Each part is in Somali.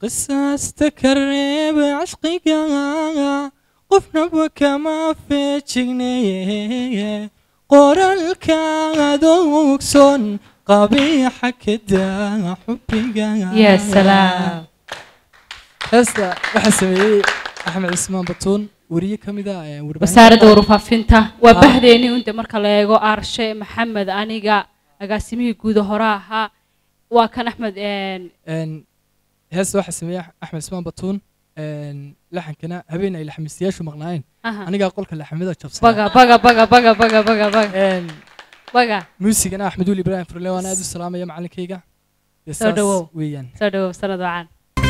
qisaasta ka reeba cashqiga qofnaba kama feejigneye qoraalkaad ogson qabiixa ka daa xubbiga يا سلام heesta waxaa sameeyey axmed cismaan batuun weriye ka mid ah ee warbaahinta wasaaradda warfaafinta waa Ah. bahdeeni unta marka la eego aarshe maxamed aniga agaasimihii guuda hore ahaa waa kan axmed een, Een, heesta waxaa sameeyey axmed cismaan batuun een, laxankana habeen ay laxamiistayaashu maqnaayeen aha. anigaa qolka laxamida jabsana baga baga baga baga baga baga baga Een, baga muusigana axmed weli ibraahim furle waan aad u salaamaya macalinkayga Dee Soo saas dhawow. weeyaan soo dhawow sanad wacan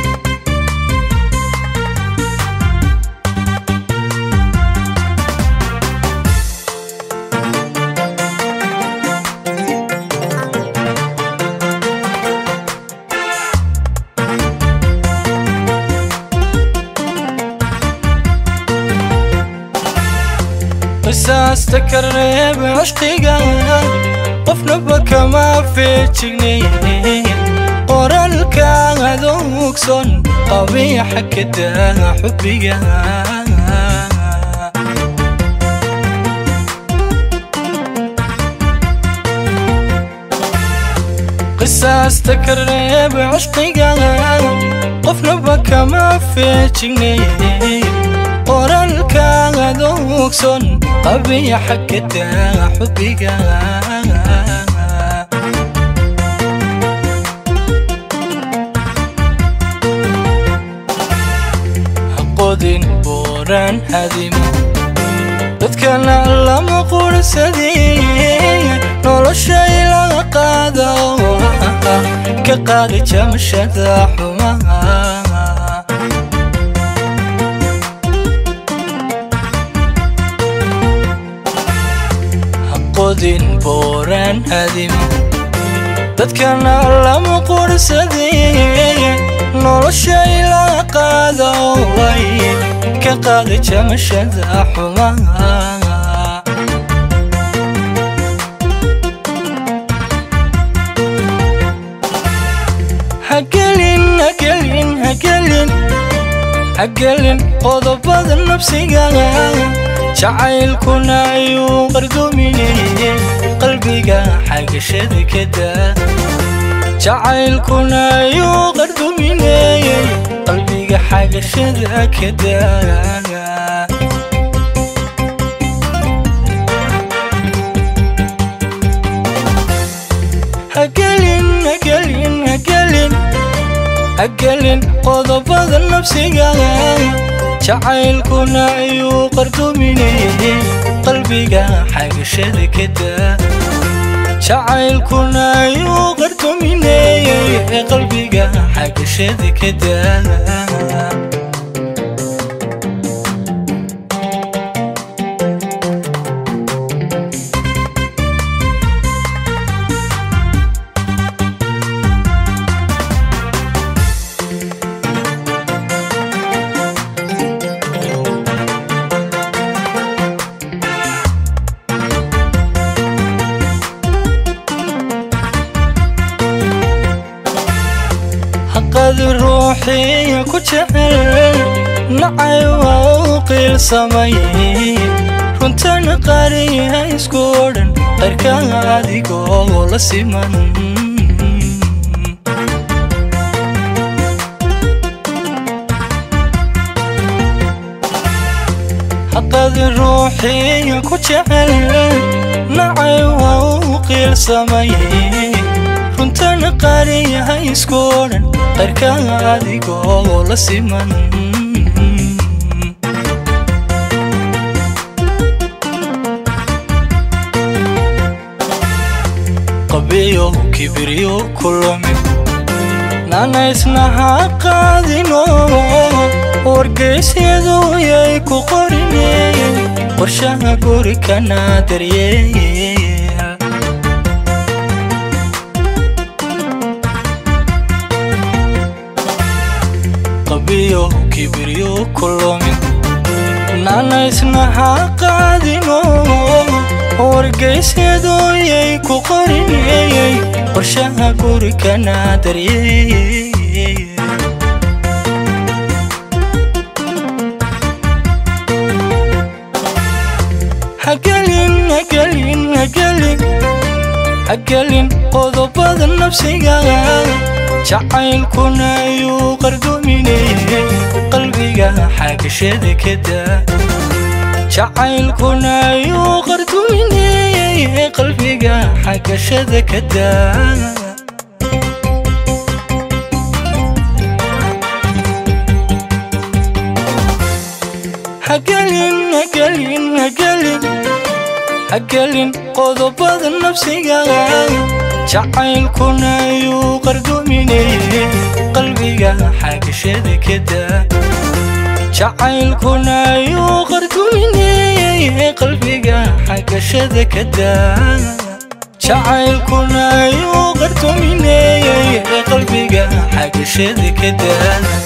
qisaasta ka reeba cashqiga qofnaba kama feejigneye qoraalkaad ogson qabiixa ka daa xubbiga qisaasta ka reeba cashqiga qofnaba kama feejigneye qoraalkaad ogson qabiixa ka daa xubbiga haqodin booraan hadimo dadkana lama qursadee noloshay laga qaado ka qaadi jamashada xumaha qodin booraan hadimo dadkana lama qursadee noloshay laga qaado way ka qaadi jamashada xumaha hagelin hagelin hagelin hagelin qodobada nafsiga jacaylkuna ayuu qardomineye qalbiga xagashada ka daa jacaylkuna ayuu qardomineye qalbiga xagashada ka daa hagelin hagelin hagelin hagelin qodobada nafsiga jacaylkuna ayuu qardomineye qalbiga xagashada ka daa jacaylkuna ayuu qardomineye qalbiga xagashada ka daa haqad ruuxiya ku jecel nacay waa u qiilsamay runtana qariya isku odhan qarka adigoo la siman haqad ruuxiya ku jecel nacay waa u qiilsamay runtana qariyaha isku odhan qarka adigoo la siman qabiyo kibiryo kulumi nana isna ha qaadino wargeysyadu yay ku qorineen qorshaha guri kana daryeel qabiyo kibiryo kulumi nana isna ha qaadino wargeysyadu yay ku qorinayay qorshaha guri kana daryeel hagelin qodobada nafsiga jacaylkuna ayuu qardumineye qalbiga xagashada kada jacaylkuna ayuu qardumineye qalbiga xagashada kada hagelin hagelin hagelin hagelin qodobada nafsiga jacaylkuna ayuu qardumineye qalbiga xagashada kada jacaylkuna ayuu qardumineye qalbiga xagashada kada jacaylkuna ayuu qardumineye qalbiga xagashada kada